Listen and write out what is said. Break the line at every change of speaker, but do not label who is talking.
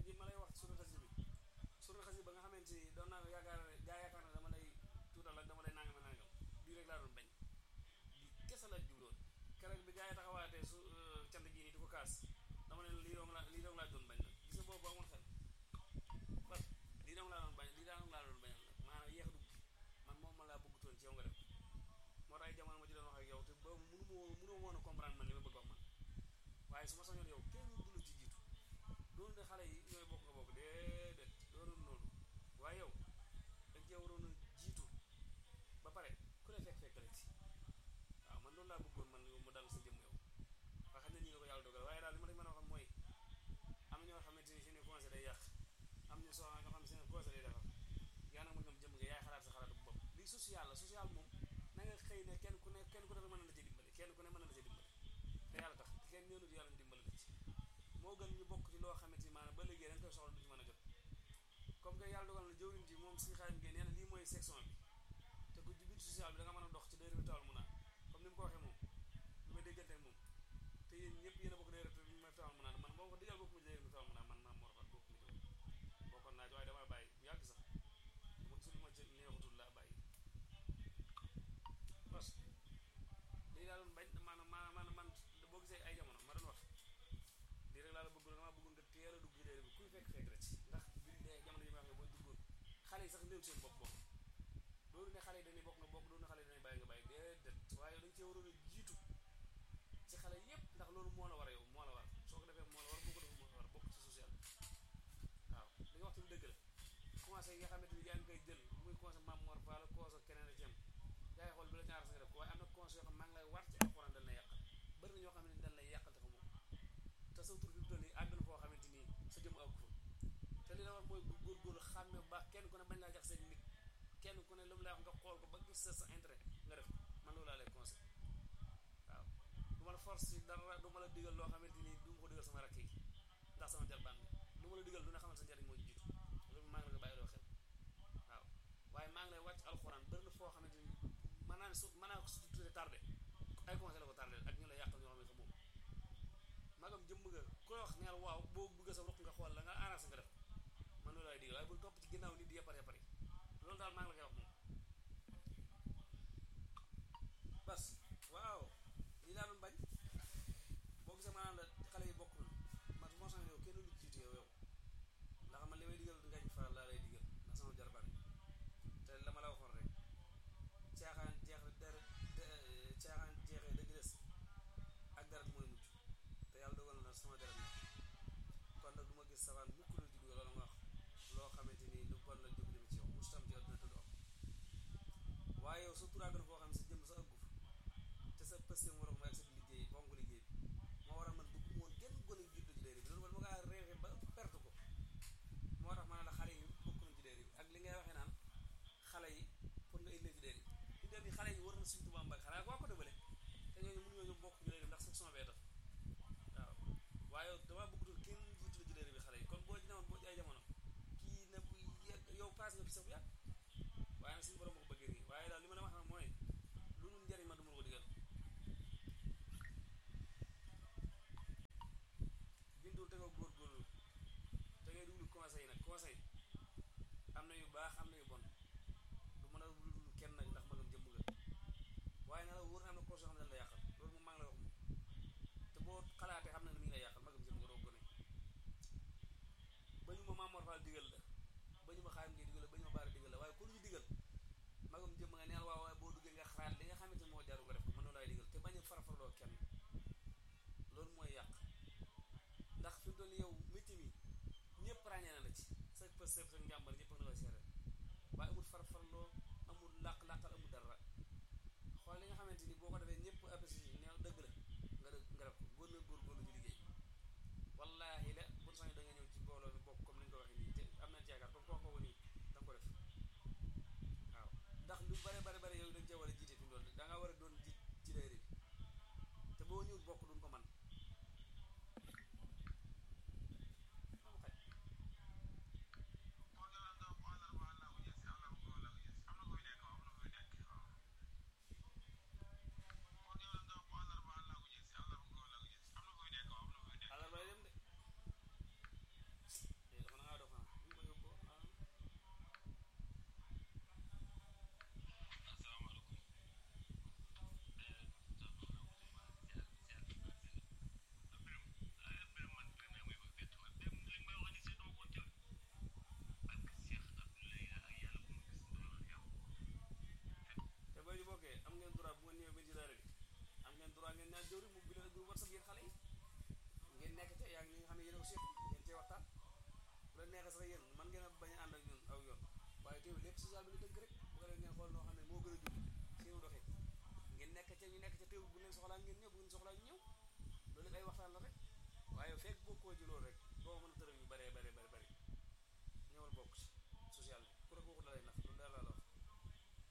ji ma lay wax sunu xasida bi sunu xasida ba nga xamante ni doon naa yaakaar ne gaa yaakaar ne dama lay tuutal ak dama lay nangam nangam bii rek laa doon bañ bi kese la jubloon keroog bi gaa yi taxawaatee su cant gii nii di ko kaas dama ne lii doon laa lii doon laa doon bañ nag gis nga boobu amoon xel parce que lii doon laa doon bañ lii doon laa doon bañal nag maanaam yéex dugg man moom ma laa bëggutoon ci yow nga def moo tax ay jamono ma ci doon wax ak yow te boobu mënu ma woon mënu ma woon a comprendre man li ma bëgg wax man waaye su ma sañoon yow kenn du la ci jiitu doonu ne xale yi ñooy bokk nga bokk déedéet doonul noonu waaye yow dañ cee waroon a jiitu ba pare ku ne fekk fekk la ci waaw man loolu laa bëggoon man mu dal sa jëmm yow waa xam ne nii la ko yàlla dogal waaye daal li ma la mën a wax mooy am na ñoo xamante ni seen conseil day yàq am ñu soo ñoo xam ne seen conseil day defar yaa nag ma ñoom jëm nga yaay xalaat sa xalaatu bopp lii social la social moom na nga xëy ne kenn ku ne kenn ku ne mën na la ci dimbali kenn ku ne mën na la ci dimbali te yàlla tax kenn ñëwnu di yàlla dimbali la ci moo gën ñu bokk ci loo xamante ni maanaam ba léegi da nga koy soxla du ci mën a jot comme que yàlla dogal na jëwriñ ji moom suñu xaalim ngeen nee na lii mooy section bi te ku ci biir social bi da nga mën a dox ci dayra bi tawal mun naa comme ni mu ko waxee moom lu may déggante moom te yéen ñëpp yéen a bokk dayra bi may tawal mun naa man boo ko digal bokk ma ci dayra bi tawal mun naa man maam moo rafet bokk ma ci bokkoon naa ci waaye damaa bàyyi bu yàgg sax mu gisul ma ci neexutul laa bàyyi parce que lii laa doon bañ maanaam maanaam man boo gisee ay jamono ma doon wax lii rek laa la bëggoon damaa bëggoon nga teel a dugg ci dayra bi kuy fekk fekk rek ndax bi de jamono ji ma waxee boo duggoon xale yi sax néew seen bopp bokk loolu ne xale yi dañuy bokk nga bokk loolu ne xale yi dañuy bàyyi nga bàyyi déedéet waaye dañ cee waroon a jiitu ci xale yépp ndax loolu moo la war a yow moo la war soo ko defee moo la war boo ko defee moo la war bokk ci social waaw li nga wax tamit dëgg la commencé yi nga xamante ni yaa ngi koy jël muy commencé Mame Mor Fall cause ak keneen a ci am yaa ngi xool bi la ñaar sa nga def ko waaye am na conseil yoo xam maa ngi lay war ci alxuraan dañ lay yàqal bëri na ñoo xam ne dañ lay yàqal te xamoo te sa tur fi mu toll nii àgg na foo xamante ni sa jëm àgg fa te li la war mooy góorgóorlu xàmme bu baax kenn ku ne bañ laa jax seen nit kenn ku ne lu mu lay wax nga xool ko ba gis sa sa intérêt nga def man loolu laa lay conseil waaw du ma la force si dara du ma la digal loo xamante ni du ma ko digal sama rakk yi ndax sama jarbaan bi lu ma la digal lu ne xamal sa njariñ moo jiitu loolu maa ngi la ko bàyyi loo xel waaw waaye maa ngi lay wàcc alxuraan bëri na foo xamante ni mën naa ne su mën naa ko su tuddee tardé ay conseil la ko tardé ak ñu la yàqal ñoo xam ne xamoo magam jëmm nga ku la wax neel waaw boo bëgg sa ruq nga xool la nga arrangé nga def man loolu laay digal waaye bul topp ci ginnaaw nit di yepar yepari loolu daal maa ngi la koy wax moom bas waaw lii laa doon bañ boo gisee maanaam la xale yi bokkul man moo sax yow kenn lu jiitu yow yow ndax man li may digal ngañ faral laa lay digal ndax sama jarbaat te la ma la waxoon rek caaxaan jeex dara caaxaan jeexee dëgg des ak dara mooy mujj te yàlla dogal na sama dara ni kon nag du ma gis safaan mukk la juddu loolu nga wax loo xamante ni lu bon la jóg jëm ci yow mustam ci àdduna te du am waaye yow sa turaa gën foo xam ne sa jëm sa ëggu te sa pëste mu war a ak sa liggéey bonk liggéey bi moo war a man bëgg woon genn gone yu juddoo ci dayra bi loolu man ma ngaa réexe ba perte ko moo tax ma ne la xale yi bokk nañ ci dayra bi ak li ngay waxee naan xale yi pour nga indi ci dayra bi ñu dem yi xale yi war na suñu tubaab mbag xanaa waa ko dëbale te ñooñu mënuñoo ñoom bokk ci dayra bi ndax section bee tax waaw waaye damaa bëggutul kenn jiitu la ci dayra bi xale yi kon boo ci newoon boo ci ay jamono kii na bu yàgg yow paas nga fi sax bu yàgg waaye nag suñu borom moo ko bëggee nii waaye daal li ma la wax nag mooy lu nu njariñ ma du ma ko digal bindul te nga góorgóorlu te ngay duglu conseil nag conseil am na yu baax am na yu bon du mën a duglu kenn nag ndax magam jëmm nga waaye na la wóor na am na conseil yoo xam ne dañ la yàqal loolu moom maa ngi lay wax moom te boo xalaatee xam na ne mi ngi lay yàqal magam jëmm nga doo gone ba ñu ma Mame Mor Fall digal la ba ñu ma xaarim ngay digal la ba ñu ma baari digal la waaye ku lu ñu digal magam jëmm nga neel waaw waaye boo duggee nga xalaat li nga xamante moo jaru nga def ko mën na laay digal te bañ a farafarloo kenn loolu mooy yàq ndax fi mu toll yow métier mi ñëpp ràññee na la ci sa pës sa njàmbar ñëpp na la seere waaye amul farfarloo amul làq-làqal amul dara xool li nga xamante ni boo ko defee ñëpp apprécié ne dëgg la nga dëgg nga def ko góor na góorgóorlu ci liggéey wallaahi la bu sañu da nga ñëw ci mbooloo mi bokk comme ni ñu ko waxee nii te am nañ ci yaakaar comme ko wax ko nii da nga ko def waaw ndax lu bare bare bare yow dañ cee war a jiite fi mu doon da nga war a doon jiit ci dayre bi te boo ñëwul bokk duñ ko man àllarbay dem de ko seet ngeen cee waxtaan bu la neexee sax yéen man ngeen a bañ a ànd ak ñun aw yoon waaye teewul lépp social bi la dëgg rek bu ko defee ngeen xool noo xam ne moo gën a jub seenu doxee ngeen nekk ca ñu nekk ca teewul bu leen soxlaa ngeen ñëw bu ngeen soxlaa ñu ñëw